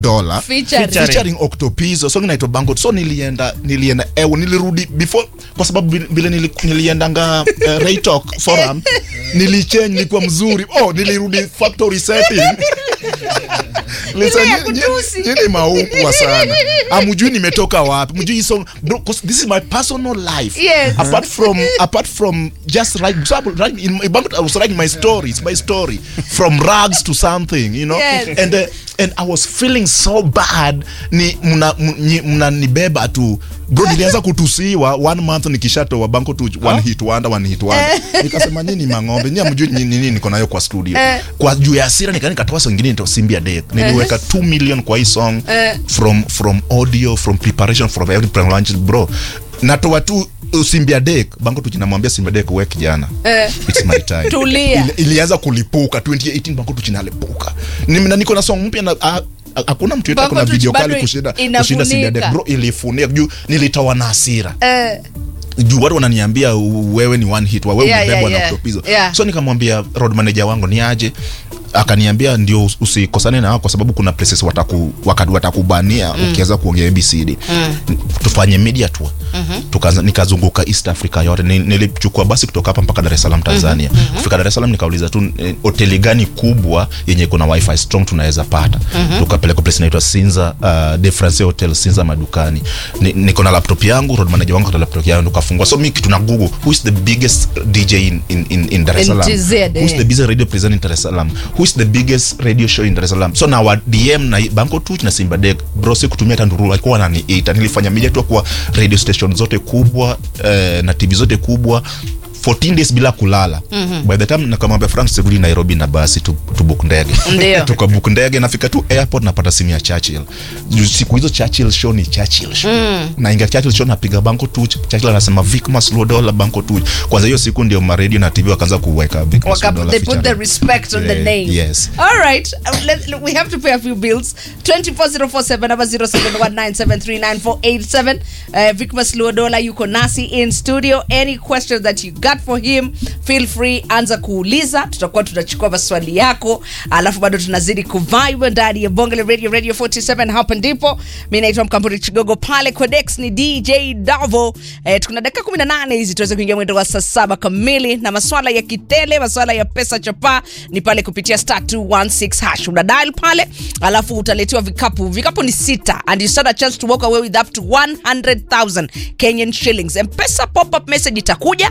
dola Featuring. featuring Octopizo song inaitwa Bango so nilienda nilienda ewo nilirudi before kwa sababu vile- vile nili, niliendanga uh, Ray Talk forum nilichange nilikuwa mzuri oh nilirudi factory setting Listen, ya nyi- nyi- kutusi. nyinyi maupwa sana amujui nimetoka wapi mjui hii song bro 'cause this is my personal life Yes. apart from apart from just write so I write in my Bango, I was writing my stories my story from rags to something you know Yes. and uh, and I was feeling so bad ni mna mnyi- mnanibeba tu bro nilianza kutusiwa one month nikishatoa banko tu one hit wonder one hit wonder nikasema nyinyi mang'ombe nyinyi mjui nini niko nayo kwa studio Eh. kwa juu ya hasira nika nikatoa song nyingine ndio Simbia Day niliweka 2 million kwa hii song Eh. from from audio from preparation from every launch bro natoa tu uh, Simbia Day banko tu jinamwambia Simbia Day wewe kijana Eh. it's my time Tulia. Ili- ilianza kulipuka 2018 banko tu jinalipuka Ni- na niko na song mpya na ah, ah, hakuna mtu yetu Bango akona tu video bado kali kushinda inafunika. kushinda Simbia Day bro ilifunika juu nilitoa na hasira Eh, juu watu wananiambia u- wewe ni one hit wa wewe Yeah, umebebwa yeah, na yeah. Octopizo Yeah. so nikamwambia road manager wangu ni aje akaniambia ndio us- usikosane na wao kwa sababu kuna places wataku wakati watakubania ukiweza kuongea ABCD tufanye media tour Tukaanza- nikazunguka East Africa yote Ni- nilichukua basi kutoka hapa mpaka Dar es Salaam Tanzania kufika Dar es Salaam nikauliza tu eh, hoteli gani kubwa yenye kuna wifi strong tunaweza pata tukapeleka place inaitwa Sinza uh, De France Hotel Sinza madukani Ni- niko na laptop yangu road manager wangu na laptop yangu tukafungua so mimi kitu na google who is the biggest DJ in in in, in Dar es In Salaam TZ, who is eh. the biggest radio presenter in Dar es Salaam who is the biggest radio show in Dar es Salaam so na wa DM na Banko Tuch na Simba Dek bro si kutumia tanduru walikuwa wananiita nilifanya media tu kwa radio station zote kubwa eh, na TV zote kubwa 14 days bila kulala by the time nakamwambia Frank sirudi Nairobi na basi tu, tu book ndege Ndio. tukabook ndege nafika tu airport napata simu ya Churchill Juu siku hizo Churchill show ni Churchill show na inga Churchill show napiga Banko Tuch Churchill anasema Vic Maslodola Banko Tuch kwanza hiyo siku ndio ma radio na TV wakaanza kuweka Vic waka- Maslodola they put the featuring. respect on the Yeah, name. yes. All right. Uh, let, let- we have to pay a few bills. 24047 number 0719739487. Uh, Vicmas Luodola yuko nasi in studio. Any questions that you got for him, feel free anza kuuliza. Tutakuwa tunachukua maswali yako. Alafu bado tunazidi kuvibe ndani ya Bongole Radio Radio 47 hapa ndipo. Mimi naitwa Mkamburi Chigogo pale Codex ni DJ Davo. Eh, tuna dakika 18 hizi tuweze kuingia mwendo wa saa saba kamili na maswala ya kitele, maswala ya pesa chapa ni pale kupitia star 216 hash. Una dial pale, alafu utaletewa vikapu. Vikapu ni sita and you stand a chance to walk away with up to 100,000 Kenyan shillings. M-Pesa pop up message itakuja